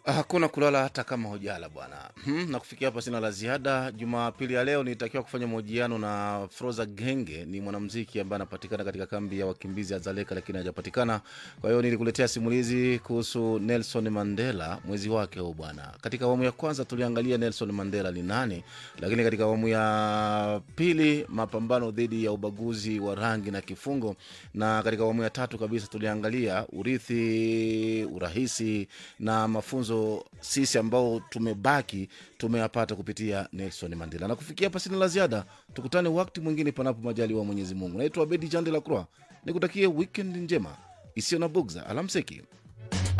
Hakuna kulala hata kama hujala bwana. Hmm, na kufikia hapa sina la ziada. Jumapili ya leo nilitakiwa kufanya mahojiano na Froza Genge, ni mwanamuziki ambaye anapatikana katika kambi ya wakimbizi ya Zaleka, lakini hajapatikana. Kwa hiyo nilikuletea simulizi kuhusu Nelson Mandela, mwezi wake huu bwana. Katika awamu ya kwanza tuliangalia Nelson Mandela ni nani, lakini katika awamu ya pili mapambano dhidi ya ubaguzi wa rangi na kifungo, na katika awamu ya tatu kabisa tuliangalia urithi, urahisi na mafunzo sisi ambao tumebaki tumeyapata kupitia Nelson Mandela. Na kufikia hapa sina la ziada, tukutane wakati mwingine, panapo majaliwa Mwenyezi Mungu. Naitwa Abedi Jande la Croix, nikutakie weekend njema isiyo na bugza. Alamseki.